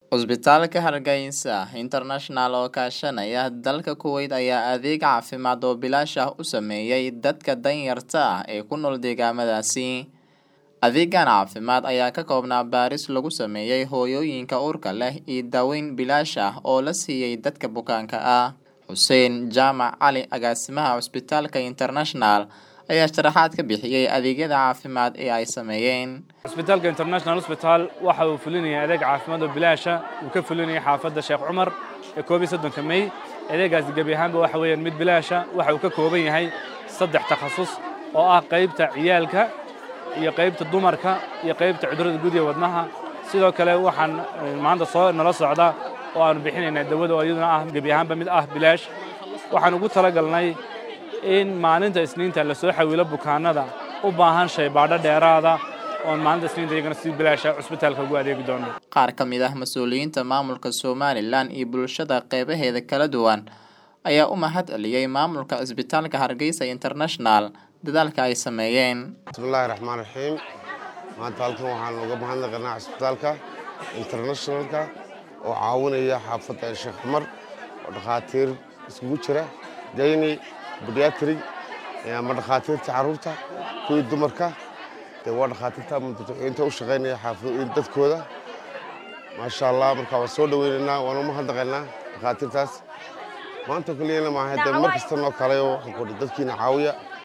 Cusbitaalka Hargeysa International oo kaashanaya dalka Kuwait ayaa adeeg caafimaad oo bilaash ah u sameeyay dadka danyarta ah ee ku nool deegaamadaasi. Adeegan caafimaad ayaa ka koobnaa baaris lagu sameeyay hooyooyinka uurka leh iyo daaweyn bilaash ah oo la siiyay dadka bukaanka ah. Xuseen Jaamac Cali agaasimaha Cusbitaalka International ayaa sharaxaad ka bixiyay adeegyada caafimaad ee ay sameeyeen. cusbitaalka international hospital waxa uu fulinaya adeeg caafimaad oo bilaasha uu ka fulinaya xaafadda sheekh cumar ee koob iyo soddonka mey adeegaasi gebi ahaanba waxa weeyaan mid bilaasha waxa uu ka kooban yahay saddex takhasus oo ah qaybta ciyaalka iyo qaybta dumarka iyo qaybta cudurrada guud iyo wadnaha sidoo kale waxaan maanta soo nala socda oo aanu bixinaynaa dawada oo iyaduna ah gebi ahaanba mid ah bilaash waxaan ugu talagalnay in maalinta isniinta lasoo xawilo bukaanada u baahan shaybaadho dheeraada oon maalinta isniinta iyagana si bilaasha cusbitaalka ugu adeegi doono Qaar ka mid ah mas'uuliyiinta maamulka Somaliland iyo bulshada qeybaheeda kala duwan ayaa u mahad celiyay maamulka Cusbitaalka Hargeysa International dadaalka ay sameeyeen. bismillaahi raxmaan raxiim maanta halkan waxaan uga mahadnaqanaa cusbitaalka internationalka oo caawinaya xaafadda sheekh cumar oo dhakhaatiir iskugu jira dayni badiatri ama dhakhaatiirta carruurta kuwii dumarka dee waa dhakhaatiirta inta u shaqaynaya xaafad dadkooda maasha allah marka waan soo dhaweynaynaa waan u mahadnaqaynaa dhakhaatiirtaas maanta keliyana maaha dee mar kasta noo kale oo waxaan ku dadkiina caawiya